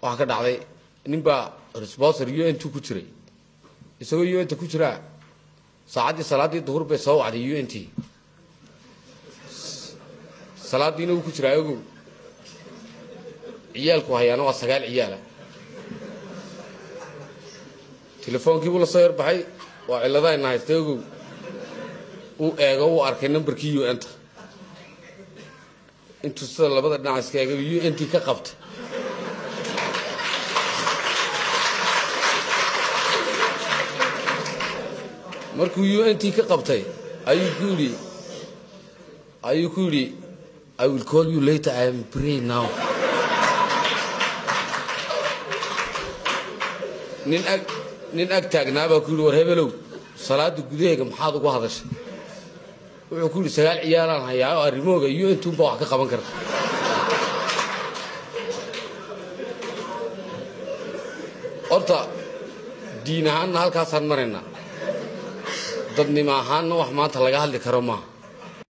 waxaa ka dhacday ninbaa resbonsor u n t ku jiray isagoo u n t ku jiraa saacaddii salaaddii duhur bay soo wacday u n t salaadiina wuu ku jiraa ogow ciyaalku hayaana waa sagaal ciyaala telefoonkiibuu la soo yarbaxay waa cilladayna haysta ogow uu eego uu arkay nambarkii u n-ta intuu sida labada dhinac iska eega u n t ka qabtay markuu u n t ka qabtay ayuu ku yidhi ayuu ku yidhi i will call you later i am pray now nin ag nin ag taagnaa baa ku yidhi war hebelow salaada gudaheega maxaad ugu hadashay wuxuu ku yidhi sagaal ciyaalaan hayaa oo arrimahooga u n tunbaa wax ka qaban karta horta diin ahaanna halkaasaan maraynaa dadnimo ahaanna wax maanta laga hadli karo maaha